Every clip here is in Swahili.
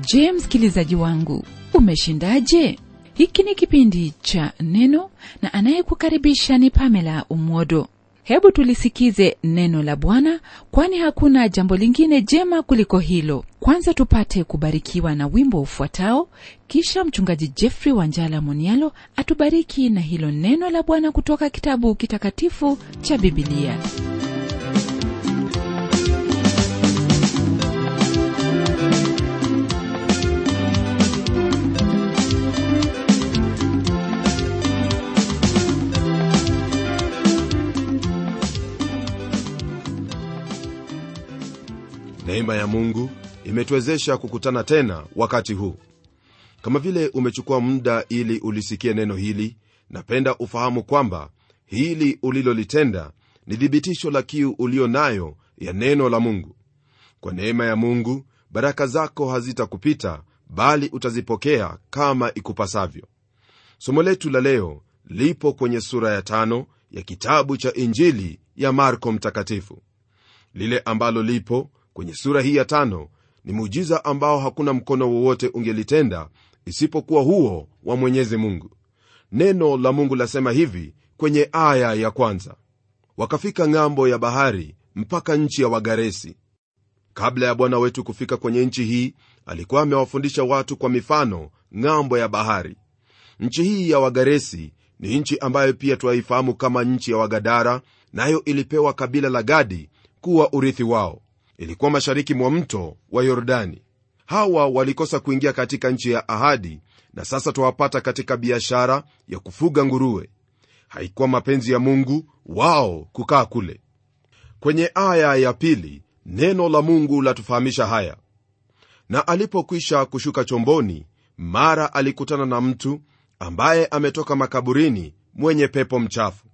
je msikilizaji wangu umeshindaje hiki ni kipindi cha neno na anayekukaribisha ni pamela umwodo hebu tulisikize neno la bwana kwani hakuna jambo lingine jema kuliko hilo kwanza tupate kubarikiwa na wimbo ufuatao kisha mchungaji jeffrey wanjala monialo atubariki na hilo neno la bwana kutoka kitabu kitakatifu cha bibilia neema ya mungu imetuwezesha kukutana tena wakati huu kama vile umechukua muda ili ulisikie neno hili napenda ufahamu kwamba hili ulilolitenda ni thibitisho la kiu ulio nayo ya neno la mungu kwa neema ya mungu baraka zako hazitakupita bali utazipokea kama ikupasavyo somo letu la leo lipo kwenye sura ya tano ya kitabu cha injili ya marko mtakatifu lile ambalo lipo kwenye sura hii ya tano ni muujiza ambao hakuna mkono wowote ungelitenda isipokuwa huo wa mwenyezi mungu neno la mungu lasema hivi kwenye aya ya kwanza wakafika ng'ambo ya bahari mpaka nchi ya wagaresi kabla ya bwana wetu kufika kwenye nchi hii alikuwa amewafundisha watu kwa mifano ng'ambo ya bahari nchi hii ya wagaresi ni nchi ambayo pia twaifahamu kama nchi ya wagadara nayo ilipewa kabila la gadi kuwa urithi wao ilikuwa mashariki mwa mto wa yordani hawa walikosa kuingia katika nchi ya ahadi na sasa twawapata katika biashara ya kufuga nguruwe haikuwa mapenzi ya mungu wao kukaa kule kwenye aya ya pili neno la mungu latufahamisha haya na alipokwisha kushuka chomboni mara alikutana na mtu ambaye ametoka makaburini mwenye pepo mchafu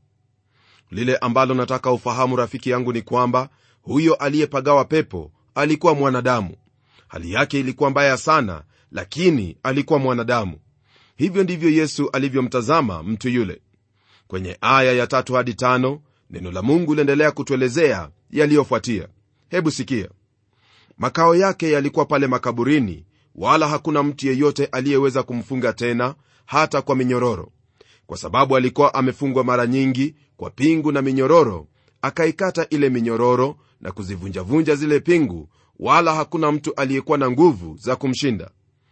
lile ambalo nataka ufahamu rafiki yangu ni kwamba huyo aliyepagawa pepo alikuwa mwanadamu hali yake ilikuwa mbaya sana lakini alikuwa mwanadamu hivyo ndivyo yesu alivyomtazama mtu yule kwenye aya ya tatu hadi tano neno la mungu liendelea kutuelezea yaliyofuatia hebu sikia makao yake yalikuwa pale makaburini wala hakuna mtu yeyote aliyeweza kumfunga tena hata kwa minyororo kwa sababu alikuwa amefungwa mara nyingi kwa pingu na minyororo akaikata ile minyororo na kuzivunjavunja zile pingu wala hakuna mtu aliyekuwa na nguvu za kumshinda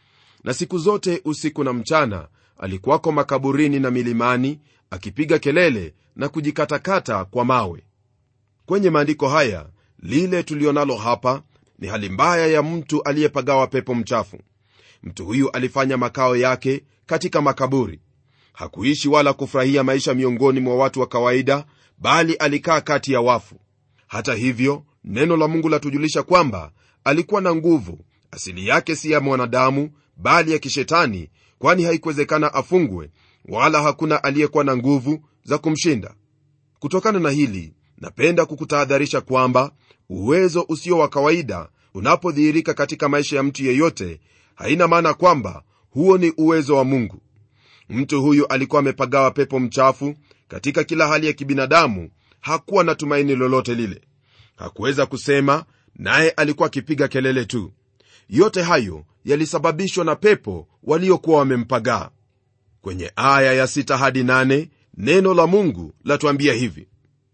na siku zote usiku na mchana alikuwako makaburini na milimani akipiga kelele na kujikatakata kwa mawe kwenye maandiko haya lile tulionalo hapa ni hali mbaya ya mtu aliyepagawa pepo mchafu mtu huyu alifanya makao yake katika makaburi hakuishi wala kufurahia maisha miongoni mwa watu wa kawaida bali alikaa kati ya wafu hata hivyo neno la mungu latujulisha kwamba alikuwa na nguvu asili yake si ya mwanadamu bali ya kishetani kwani haikuwezekana afungwe wala hakuna aliyekuwa na nguvu za kumshinda kutokana na hili napenda kukutahadharisha kwamba uwezo usio wa kawaida unapodhihirika katika maisha ya mtu yeyote haina maana kwamba huo ni uwezo wa mungu mtu huyu alikuwa amepagawa pepo mchafu katika kila hali ya kibinadamu hakuwa na tumaini lolote lile hakuweza kusema naye alikuwa akipiga kelele tu yote hayo yalisababishwa na pepo waliokuwa wamempagaa kwenye aya ya 6 hadi 8 neno la mungu latuambia hivi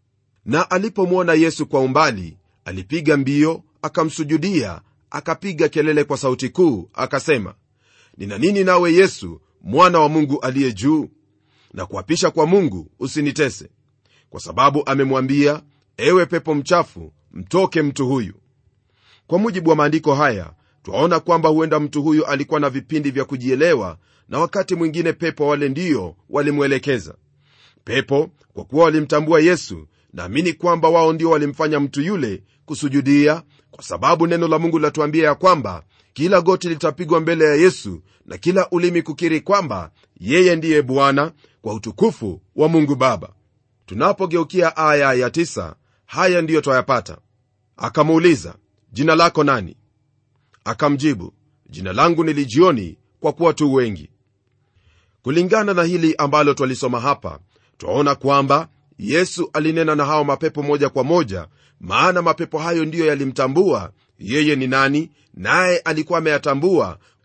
na alipomwona yesu kwa umbali alipiga mbio akamsujudia akapiga kelele kwa sauti kuu akasema nina nini nawe yesu mwana wa mungu aliye juu na kuapisha kwa mungu usinitese kwa sababu amemwambia ewe pepo mchafu mtoke mtu huyu kwa mujibu wa maandiko haya twaona kwamba huenda mtu huyu alikuwa na vipindi vya kujielewa na wakati mwingine pepo wale ndiyo walimwelekeza pepo kwa kuwa walimtambua yesu naamini kwamba wao ndio walimfanya mtu yule kusujudia kwa sababu neno la mungu linatuambia ya kwamba kila goti litapigwa mbele ya yesu na kila ulimi kukiri kwamba yeye ndiye bwana kwa utukufu wa mungu baba tunapogeukia aya ya tisa, haya ndiyo twayapata akamuuliza jina lako nani akamjibu jina langu ni lijioni kwa kuwa tu wengi kulingana na hili ambalo twalisoma hapa twaona kwamba yesu alinena na hao mapepo moja kwa moja maana mapepo hayo ndiyo yalimtambua yeye ni nani naye alikuwa ameyatambua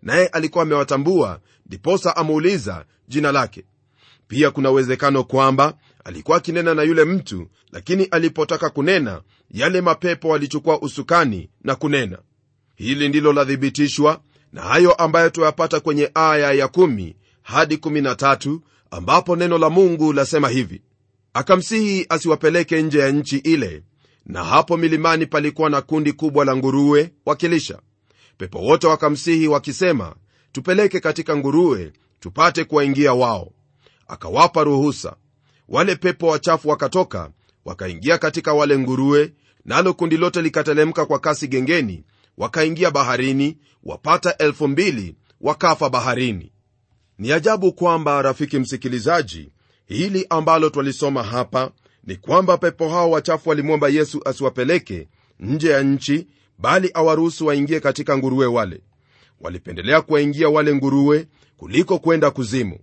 naye alikuwa amewatambua ndiposa ameuliza jina lake pia kuna uwezekano kwamba alikuwa akinena na yule mtu lakini alipotaka kunena yale mapepo walichukua usukani na kunena hili ndilo lathibitishwa na hayo ambayo tuyapata kwenye aya ya 1 hadi 13 ambapo neno la mungu lasema hivi akamsihi asiwapeleke nje ya nchi ile na hapo milimani palikuwa na kundi kubwa la nguruwe wakilisha pepo wote wakamsihi wakisema tupeleke katika nguruwe tupate kuwaingia wao akawapa ruhusa wale pepo wachafu wakatoka wakaingia katika wale nguruwe nalo kundi lote likatelemka kwa kasi gengeni wakaingia baharini wapata elfu mbili wakafa baharini ni ajabu kwamba rafiki msikilizaji hili ambalo twalisoma hapa ni kwamba pepo hao wachafu walimwomba yesu asiwapeleke nje ya nchi bali awaruhusu waingie katika nguruwe wale walipendelea kuwaingia wale nguruwe kuliko kwenda kuzimu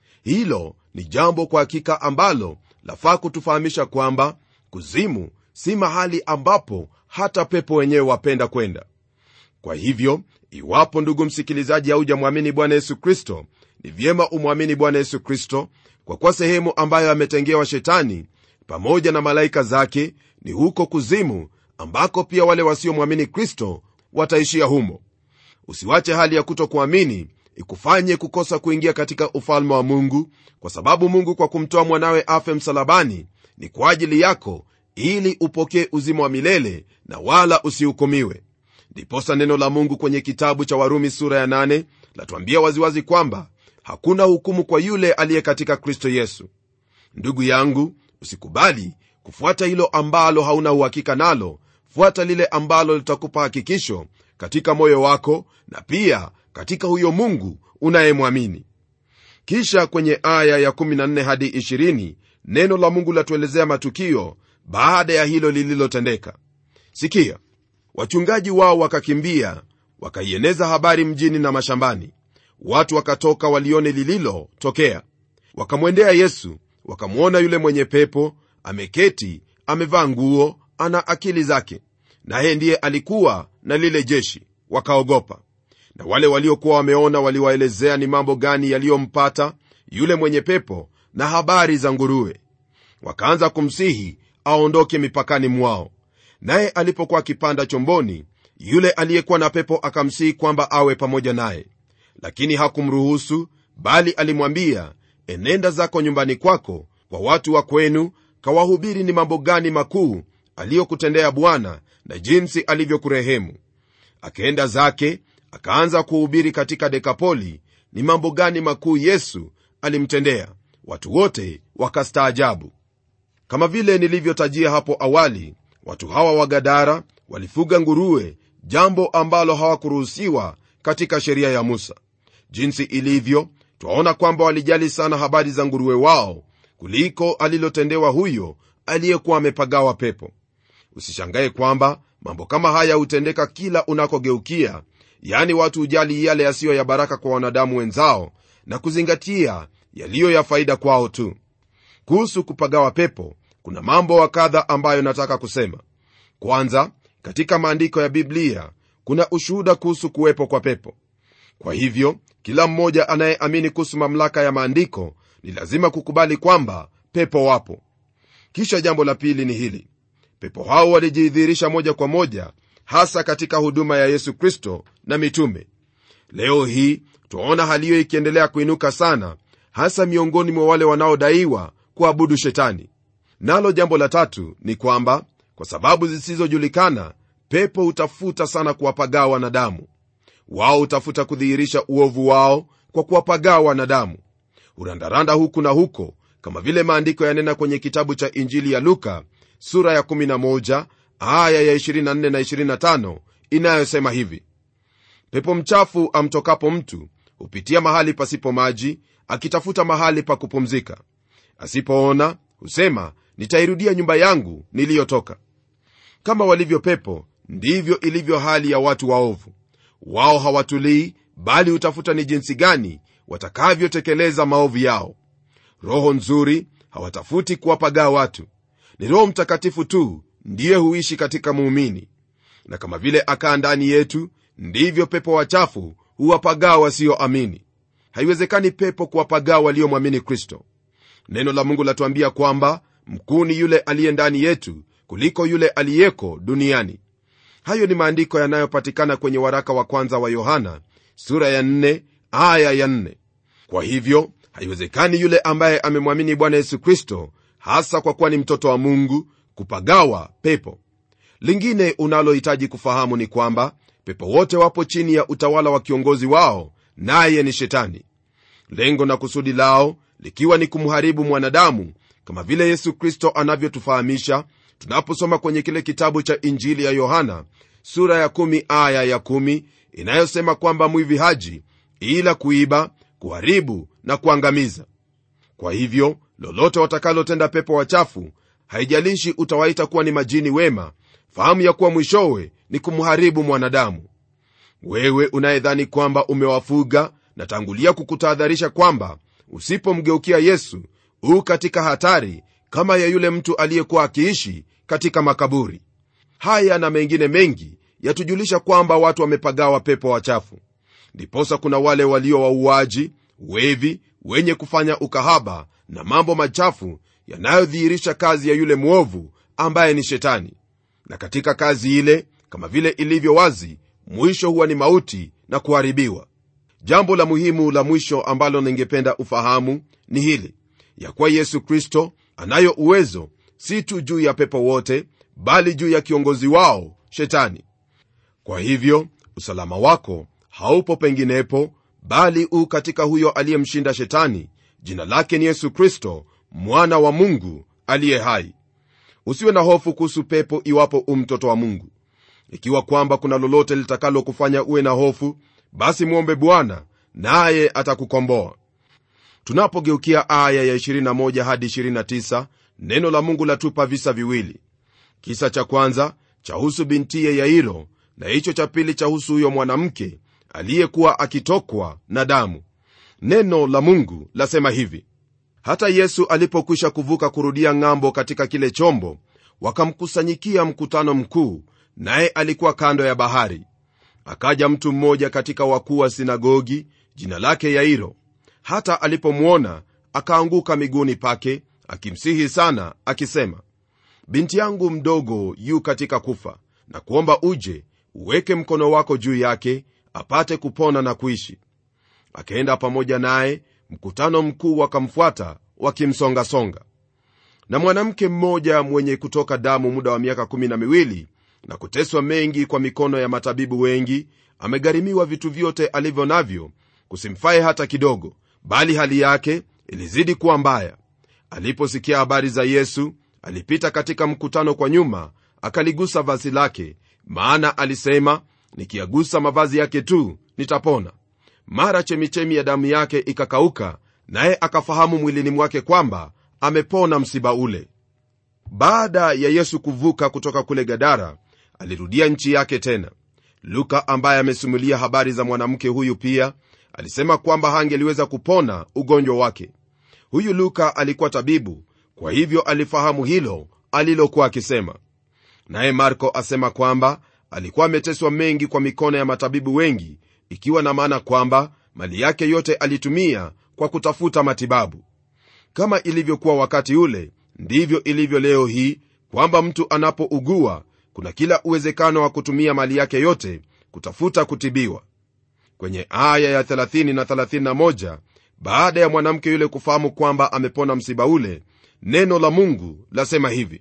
hilo ni jambo kwa hakika ambalo lafaa kutufahamisha kwamba kuzimu si mahali ambapo hata pepo wenyewe wapenda kwenda kwa hivyo iwapo ndugu msikilizaji haujamwamini bwana yesu kristo ni vyema umwamini bwana yesu kristo kwa kuwa sehemu ambayo ametengewa shetani pamoja na malaika zake ni huko kuzimu ambako pia wale wasiomwamini kristo wataishia humo usiwache hali ya kutokuamini ikufanye kukosa kuingia katika ufalme wa mungu kwa sababu mungu kwa kumtoa mwanawe afe msalabani ni kwa ajili yako ili upokee uzima wa milele na wala usihukumiwe ndiposa neno la mungu kwenye kitabu cha warumi sura ya 8 latuambia waziwazi kwamba hakuna hukumu kwa yule aliye katika kristo yesu ndugu yangu usikubali kufuata hilo ambalo hauna uhakika nalo fuata lile ambalo litakupa hakikisho katika moyo wako na pia katika huyo mungu unayemwamini kisha kwenye aya ya 14 hadi 20 neno la mungu latuelezea matukio baada ya hilo lililotendeka sikia wachungaji wao wakakimbia wakaieneza habari mjini na mashambani watu wakatoka walione lililotokea wakamwendea yesu wakamwona yule mwenye pepo ameketi amevaa nguo ana akili zake naye ndiye alikuwa na lile jeshi wakaogopa na wale waliokuwa wameona waliwaelezea ni mambo gani yaliyompata yule mwenye pepo na habari za nguruwe wakaanza kumsihi aondoke mipakani mwao naye alipokuwa akipanda chomboni yule aliyekuwa na pepo akamsihi kwamba awe pamoja naye lakini hakumruhusu bali alimwambia enenda zako nyumbani kwako kwa watu wa kwenu kawahubiri ni mambo gani makuu aliyokutendea bwana na jinsi alivyokurehemu akaenda zake akaanza kuhubiri katika dekapoli ni mambo gani makuu yesu alimtendea watu wote wakastaajabu kama vile nilivyotajia hapo awali watu hawa wa gadara walifuga nguruwe jambo ambalo hawakuruhusiwa katika sheria ya musa jinsi ilivyo twaona kwamba walijali sana habari za nguruwe wao kuliko alilotendewa huyo aliyekuwa amepagawa pepo usishangaye kwamba mambo kama haya hutendeka kila unakogeukia yaani watu hujali yale yasiyo ya baraka kwa wanadamu wenzao na kuzingatia yaliyo ya faida kwao tu kuhusu kupagawa pepo kuna mambo wa kadha ambayo nataka kusema kwanza katika maandiko ya biblia kuna ushuhuda kuhusu kuwepo kwa pepo kwa hivyo kila mmoja anayeamini kuhusu mamlaka ya maandiko ni lazima kukubali kwamba pepo wapo kisha jambo la pili ni hili pepo hao walijidhihirisha moja kwa moja hasa katika huduma ya yesu kristo na mitume leo hii twaona hali hiyo ikiendelea kuinuka sana hasa miongoni mwa wale wanaodaiwa kuabudu shetani nalo jambo la tatu ni kwamba kwa sababu zisizojulikana pepo hutafuta sana kuwapagaa wanadamu wao hutafuta kudhihirisha uovu wao kwa kuwapagaa wanadamu hurandaranda huku na huko kama vile maandiko yanena kwenye kitabu cha injili ya luka sura ya 11 aya ya 24 na 25 inayosema hivi pepo mchafu amtokapo mtu hupitia mahali pasipo maji akitafuta mahali pa kupumzika asipoona husema nitairudia nyumba yangu niliyotoka kama walivyo pepo ndivyo ilivyo hali ya watu waovu wao hawatulii bali hutafuta ni jinsi gani watakavyotekeleza maovu yao roho nzuri hawatafuti kuwapagaa watu ni roho mtakatifu tu ndiye huishi katika muumini na kama vile akaa ndani yetu ndivyo pepo wachafu huwapagaa wasioamini haiwezekani pepo kuwapagaa waliomwamini kristo neno la mungu latuambia kwamba mkuu ni yule aliye ndani yetu kuliko yule aliyeko duniani hayo ni maandiko yanayopatikana kwenye waraka wa kwanza wa yohana sura ya 4 aya ya 4 kwa hivyo haiwezekani yule ambaye amemwamini bwana yesu kristo hasa kwa kuwa ni mtoto wa mungu kupagawa pepo lingine unalohitaji kufahamu ni kwamba pepo wote wapo chini ya utawala wa kiongozi wao naye ni shetani lengo na kusudi lao likiwa ni kumharibu mwanadamu kama vile yesu kristo anavyotufahamisha tunaposoma kwenye kile kitabu cha injili ya yohana sura ya 1 aya ya 1 inayosema kwamba mwivi haji ila kuiba kuharibu na kuangamiza kwa hivyo lolote watakalotenda pepo wachafu haijalishi utawaita kuwa ni majini wema fahamu ya kuwa mwishowe ni kumharibu mwanadamu wewe unayedhani kwamba umewafuga natangulia kukutahadharisha kwamba usipomgeukia yesu huu katika hatari kama ya yule mtu aliyekuwa akiishi katika makaburi haya na mengine mengi yatujulisha kwamba watu wamepagawa pepo wachafu ndiposa kuna wale walio wauaji wevi wenye kufanya ukahaba na mambo machafu yanayodhihirisha kazi ya yule mwovu ambaye ni shetani na katika kazi ile kama vile ilivyo wazi mwisho huwa ni mauti na kuharibiwa jambo la muhimu la mwisho ambalo ningependa ufahamu ni hili ya kuwa yesu kristo anayo uwezo si tu juu ya pepo wote bali juu ya kiongozi wao shetani kwa hivyo usalama wako haupo penginepo bali u katika huyo aliyemshinda shetani jina lake ni yesu kristo mwana wa mungu aliye hai usiwe na hofu kuhusu pepo iwapo u mtoto wa mungu ikiwa kwamba kuna lolote litakalo kufanya uwe na hofu basi mwombe bwana naye atakukomboa tunapogeukia aya ya 21 hadi 29 neno la mungu latupa visa viwili kisa cha kwanza chahusu bintiye yairo na hicho cha pili chahusu huyo mwanamke aliyekuwa akitokwa na damu neno la mungu lasema hivi hata yesu alipokwisha kuvuka kurudia ng'ambo katika kile chombo wakamkusanyikia mkutano mkuu naye alikuwa kando ya bahari akaja mtu mmoja katika wakuu wa sinagogi jina lake yairo hata alipomwona akaanguka miguuni pake akimsihi sana akisema binti yangu mdogo yu katika kufa na kuomba uje uweke mkono wako juu yake apate kupona na kuishi akaenda pamoja naye mkutano mkuu wakamfuata wakimsongasonga na mwanamke mmoja mwenye kutoka damu muda wa miaka kumi na miwili na kuteswa mengi kwa mikono ya matabibu wengi amegharimiwa vitu vyote alivyo navyo kusimfaye hata kidogo bali hali yake ilizidi kuwa mbaya aliposikia habari za yesu alipita katika mkutano kwa nyuma akaligusa vazi lake maana alisema nikiagusa mavazi yake tu nitapona mara chemichemi ya damu yake ikakauka naye akafahamu mwilini mwake kwamba amepona msiba ule baada ya yesu kuvuka kutoka kule gadara alirudia nchi yake tena luka ambaye amesimulia habari za mwanamke huyu pia alisema kwamba hangeliweza kupona ugonjwa wake huyu luka alikuwa tabibu kwa hivyo alifahamu hilo alilokuwa akisema naye marko asema kwamba alikuwa ameteswa mengi kwa mikono ya matabibu wengi ikiwa na maana kwamba mali yake yote alitumia kwa kutafuta matibabu kama ilivyokuwa wakati ule ndivyo ilivyo leo hii kwamba mtu anapougua kuna kila uwezekano wa kutumia mali yake yote kutafuta kutibiwa kwenye aya ya 30 na 31 baada ya mwanamke yule kufahamu kwamba amepona msiba ule neno la mungu lasema hivi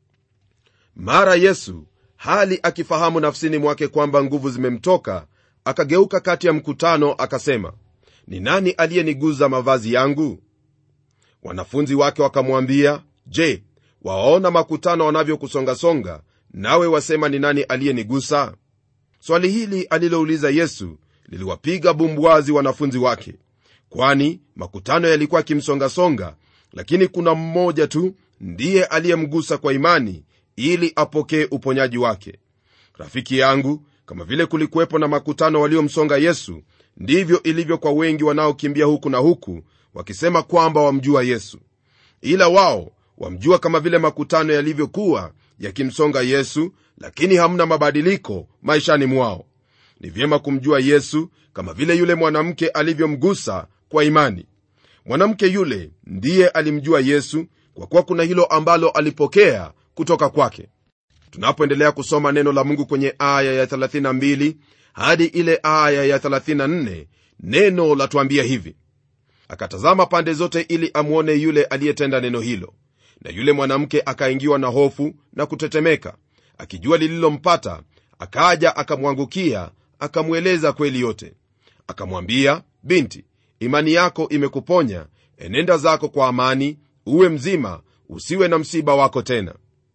mara yesu hali akifahamu nafsini mwake kwamba nguvu zimemtoka akageuka kati ya mkutano akasema ni nani aliyeniguza mavazi yangu wanafunzi wake wakamwambia je wawaona makutano wanavyokusongasonga nawe wasema ni nani aliyenigusa swali hili alilouliza yesu liliwapiga bumbwazi wanafunzi wake kwani makutano yalikuwa akimsongasonga lakini kuna mmoja tu ndiye aliyemgusa kwa imani ili apokee uponyaji wake rafiki yangu kama vile kulikuwepo na makutano waliomsonga yesu ndivyo ilivyo kwa wengi wanaokimbia huku na huku wakisema kwamba wamjua yesu ila wao wamjua kama vile makutano yalivyokuwa yakimsonga yesu lakini hamna mabadiliko maishani mwao ni vyema kumjua yesu kama vile yule mwanamke alivyomgusa kwa imani mwanamke yule ndiye alimjua yesu kwa kuwa kuna hilo ambalo alipokea kutoka kwake tunapoendelea kusoma neno la mungu kwenye aya ya 32 hadi ile aya ya 34 neno latuambia hivi akatazama pande zote ili amwone yule aliyetenda neno hilo na yule mwanamke akaingiwa na hofu na kutetemeka akijua lililompata akaja akamwangukia akamweleza kweli yote akamwambia binti imani yako imekuponya enenda zako kwa amani uwe mzima usiwe na msiba wako tena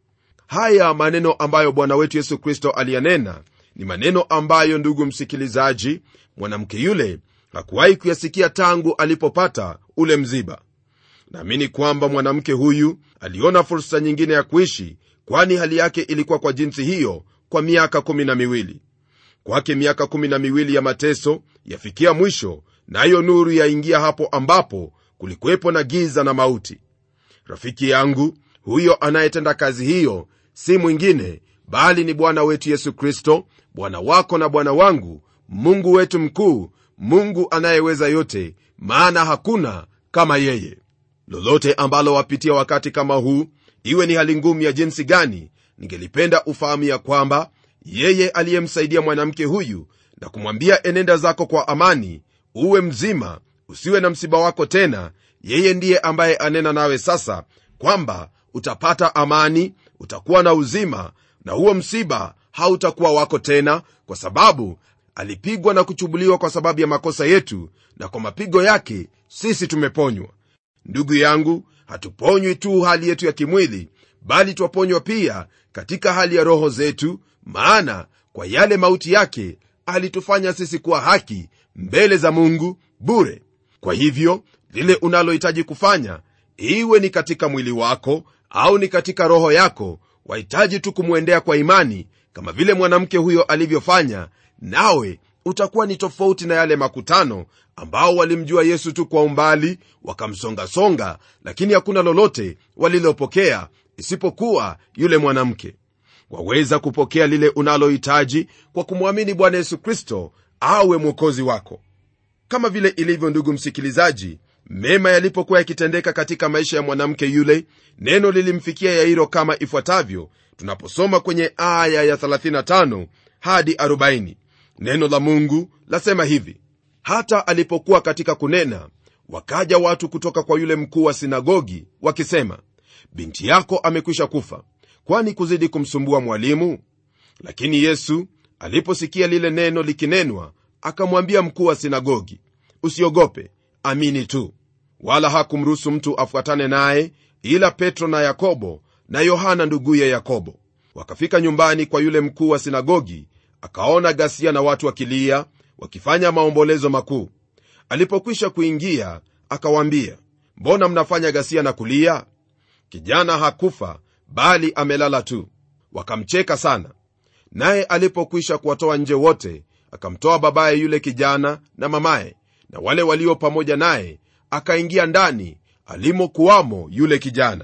haya maneno ambayo bwana wetu yesu kristo aliyanena ni maneno ambayo ndugu msikilizaji mwanamke yule hakuwahi kuyasikia tangu alipopata ule mziba naamini kwamba mwanamke huyu aliona fursa nyingine ya kuishi kwani hali yake ilikuwa kwa jinsi hiyo kwa miaka kumi na miwili kwake miaka kumi na miwili ya mateso yafikia mwisho nayo na nuru yaingia hapo ambapo kulikuwepo na giza na mauti rafiki yangu huyo anayetenda kazi hiyo si mwingine bali ni bwana wetu yesu kristo bwana wako na bwana wangu mungu wetu mkuu mungu anayeweza yote maana hakuna kama yeye lolote ambalo wapitia wakati kama huu iwe ni hali ngumu ya jinsi gani ningelipenda ufahamu ya kwamba yeye aliyemsaidia mwanamke huyu na kumwambia enenda zako kwa amani uwe mzima usiwe na msiba wako tena yeye ndiye ambaye anena nawe sasa kwamba utapata amani utakuwa na uzima na huo msiba hautakuwa wako tena kwa sababu alipigwa na kuchubuliwa kwa sababu ya makosa yetu na kwa mapigo yake sisi tumeponywa ndugu yangu hatuponywi tu hali yetu ya kimwili bali twaponywa pia katika hali ya roho zetu maana kwa yale mauti yake alitufanya sisi kuwa haki mbele za mungu bure kwa hivyo lile unalohitaji kufanya iwe ni katika mwili wako au ni katika roho yako wahitaji tu kumwendea kwa imani kama vile mwanamke huyo alivyofanya nawe utakuwa ni tofauti na yale makutano ambao walimjua yesu tu kwa umbali wakamsongasonga lakini hakuna lolote walilopokea isipokuwa yule mwanamke waweza kupokea lile unalohitaji kwa kumwamini bwana yesu kristo awe mwokozi wako kama vile ilivyo ndugu msikilizaji mema yalipokuwa yakitendeka katika maisha ya mwanamke yule neno lilimfikia yairo kama ifuatavyo tunaposoma kwenye aya ya 35 hadi 40 neno la mungu lasema hivi hata alipokuwa katika kunena wakaja watu kutoka kwa yule mkuu wa sinagogi wakisema binti yako amekwisha kufa kwani kuzidi kumsumbua mwalimu lakini yesu aliposikia lile neno likinenwa akamwambia mkuu wa sinagogi usiogope amini tu wala hakumruhusu mtu afuatane naye ila petro na yakobo na yohana nduguye yakobo wakafika nyumbani kwa yule mkuu wa sinagogi akaona ghasia na watu wakilia wakifanya maombolezo makuu alipokwisha kuingia akawaambia mbona mnafanya ghasia na kulia kijana hakufa bali amelala tu wakamcheka sana naye alipokwisha kuwatoa nje wote akamtoa babaye yule kijana na mamaye na wale walio pamoja naye akaingia ndani alimokuwamo yule kijana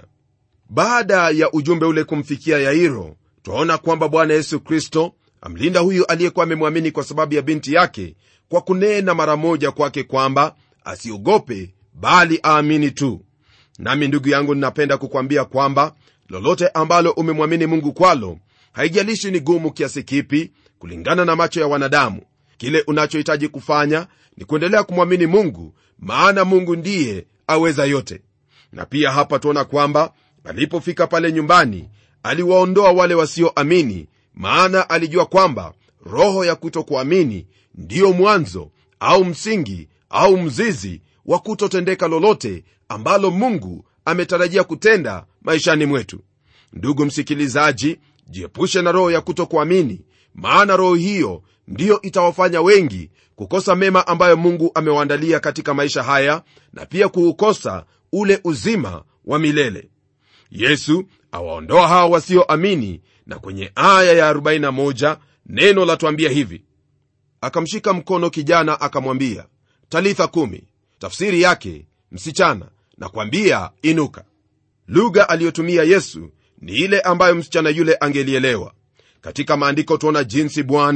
baada ya ujumbe ule kumfikia yairo twaona kwamba bwana yesu kristo amlinda huyu aliyekuwa amemwamini kwa sababu ya binti yake kwa kunena mara moja kwake kwamba asiogope bali aamini tu nami ndugu yangu ninapenda kukwambia kwamba lolote ambalo umemwamini mungu kwalo haijalishi ni gumu kiasi kipi kulingana na macho ya wanadamu kile unachohitaji kufanya ni kuendelea kumwamini mungu maana mungu ndiye aweza yote na pia hapa tuona kwamba alipofika pale nyumbani aliwaondoa wale wasioamini maana alijua kwamba roho ya kutokuamini ndiyo mwanzo au msingi au mzizi wa kutotendeka lolote ambalo mungu ametarajia kutenda maishani mwetu ndugu msikilizaji jiepushe na roho ya kutokuamini maana roho hiyo ndiyo itawafanya wengi kukosa mema ambayo mungu amewaandalia katika maisha haya na pia kuukosa ule uzima wa milele yesu awaondoa hawa wasioamini na kwenye aya ya 41 neno latwambia hivi akamshika mkono kijana akamwambia talitha kumi tafsiri yake msichana na kwambia inuka lugha aliyotumia yesu ni ile ambayo msichana yule angelielewa katika maandiko tuona jinsi bwana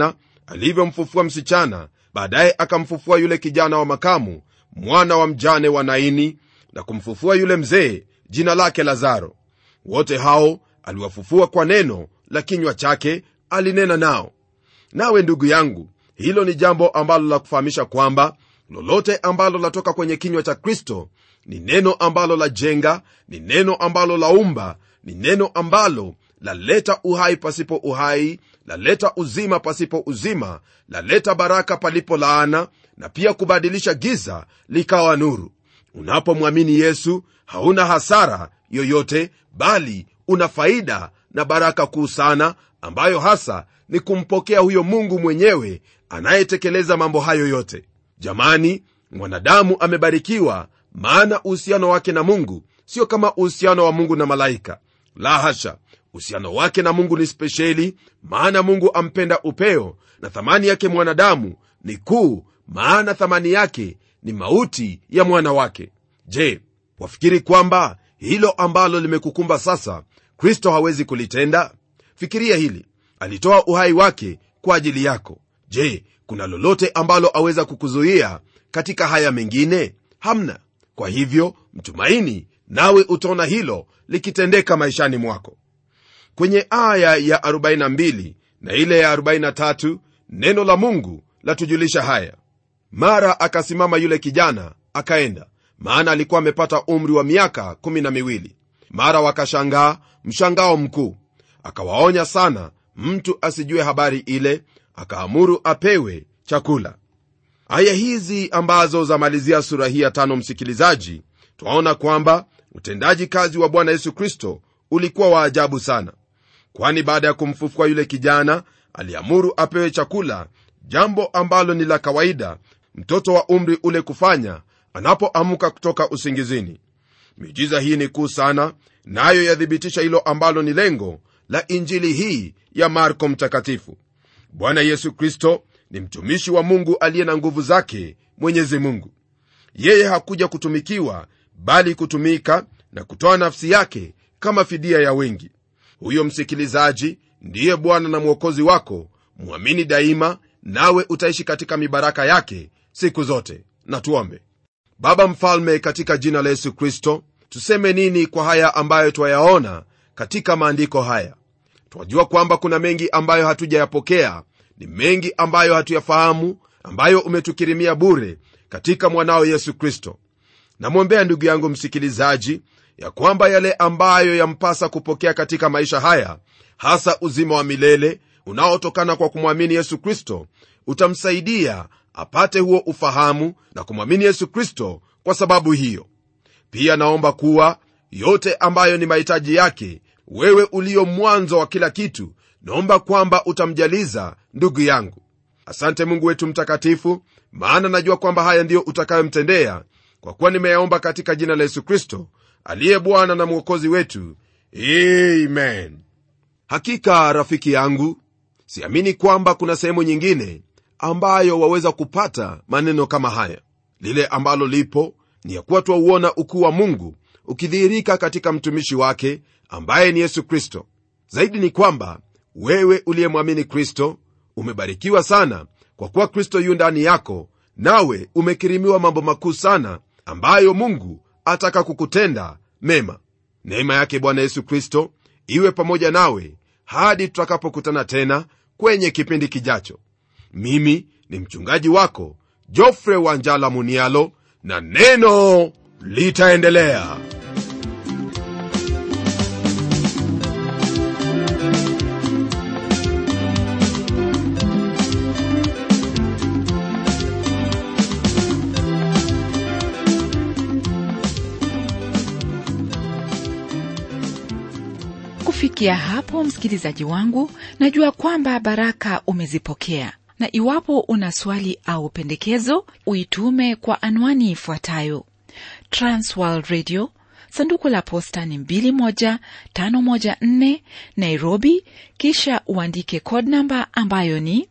alivyomfufua msichana baadaye akamfufua yule kijana wa makamu mwana wa mjane wa naini na kumfufua yule mzee jina lake lazaro wote hao aliwafufua kwa neno la kinywa chake alinena nao nawe ndugu yangu hilo ni jambo ambalo la kufahamisha kwamba lolote ambalo latoka kwenye kinywa cha kristo ni neno ambalo la jenga ni neno ambalo laumba ni neno ambalo laleta uhai pasipo uhai laleta uzima pasipo uzima laleta baraka palipo laana na pia kubadilisha giza likawa nuru unapomwamini yesu hauna hasara yoyote bali una faida na baraka kuu sana ambayo hasa ni kumpokea huyo mungu mwenyewe anayetekeleza mambo hayo yote jamani mwanadamu amebarikiwa maana uhusiano wake na mungu sio kama uhusiano wa mungu na malaika la hasha uhusiano wake na mungu ni spesheli maana mungu ampenda upeo na thamani yake mwanadamu ni kuu maana thamani yake ni mauti ya mwana wake je wafikiri kwamba hilo ambalo limekukumba sasa kristo hawezi kulitenda fikiria hili alitoa uhai wake kwa ajili yako je kuna lolote ambalo aweza kukuzuia katika haya mengine hamna kwa hivyo mtumaini nawe utaona hilo likitendeka maishani mwako kwenye aya ya 42 na ile ya 43 neno la mungu latujulisha haya mara akasimama yule kijana akaenda maana alikuwa amepata umri wa miaka kumi na miwili mara wakashangaa mshangao mkuu akawaonya sana mtu asijue habari ile akaamuru apewe chakula aya hizi ambazo zamalizia sura hii ya tano msikilizaji twaona kwamba utendaji kazi wa bwana yesu kristo ulikuwa wa ajabu sana kwani baada ya kumfufua yule kijana aliamuru apewe chakula jambo ambalo ni la kawaida mtoto wa umri ule kufanya anapoamka kutoka usingizini miujiza hii ni kuu sana nayo na yathibitisha hilo ambalo ni lengo la injili hii ya marko mtakatifu bwana yesu kristo ni mtumishi wa mungu aliye na nguvu zake mwenyezi mungu yeye hakuja kutumikiwa bali kutumika na kutoa nafsi yake kama fidia ya wengi huyo msikilizaji ndiye bwana na mwokozi wako mwamini daima nawe utaishi katika mibaraka yake siku zote na tuombe baba mfalme katika jina la yesu kristo tuseme nini kwa haya ambayo twayaona katika maandiko haya twajua kwamba kuna mengi ambayo hatujayapokea ni mengi ambayo hatuyafahamu ambayo umetukirimia bure katika mwanao yesu kristo namwombea ndugu yangu msikilizaji ya kwamba yale ambayo yampasa kupokea katika maisha haya hasa uzima wa milele unaotokana kwa kumwamini yesu kristo utamsaidia apate huo ufahamu na kumwamini yesu kristo kwa sababu hiyo pia naomba kuwa yote ambayo ni mahitaji yake wewe uliyo mwanzo wa kila kitu naomba kwamba utamjaliza ndugu yangu asante mungu wetu mtakatifu maana najua kwamba haya ndiyo utakayomtendea kwa kuwa nimeyaomba katika jina la yesu kristo aliye bwana na mwokozi wetu amen hakika rafiki yangu siamini kwamba kuna sehemu nyingine ambayo waweza kupata maneno kama haya lile ambalo lipo ni ya kuwa twauona ukuu wa mungu ukidhihirika katika mtumishi wake ambaye ni yesu kristo zaidi ni kwamba wewe uliyemwamini kristo umebarikiwa sana kwa kuwa kristo yu ndani yako nawe umekirimiwa mambo makuu sana ambayo mungu ataka kukutenda mema neema yake bwana yesu kristo iwe pamoja nawe hadi tutakapokutana tena kwenye kipindi kijacho mimi ni mchungaji wako jofre wanjala munialo na neno litaendelea kufikia hapo msikilizaji wangu najua kwamba baraka umezipokea na iwapo una swali au pendekezo uitume kwa anwani ifuatayo transworld radio sanduku la posta ni 21514 nairobi kisha uandike code namba ambayo ni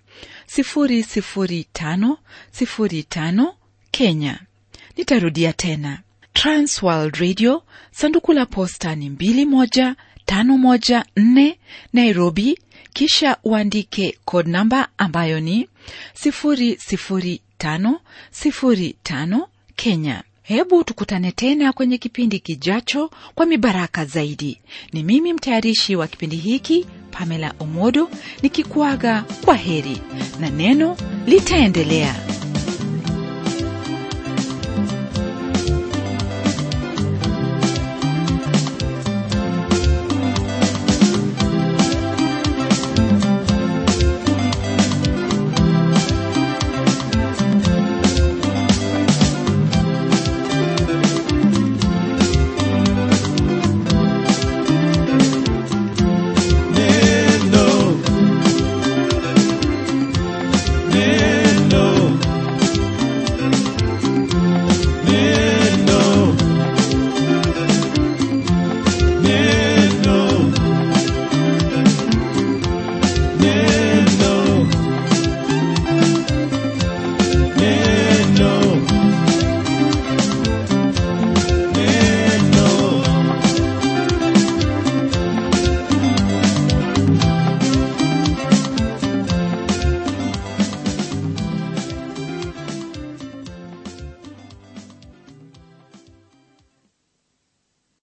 00505 kenya nitarudia tena transworld radio sanduku la posta ni 21 514 nairobi kisha uandike code namba ambayo ni 00505 kenya hebu tukutane tena kwenye kipindi kijacho kwa mibaraka zaidi ni mimi mtayarishi wa kipindi hiki pamela omodo nikikuaga kwa heri na neno litaendelea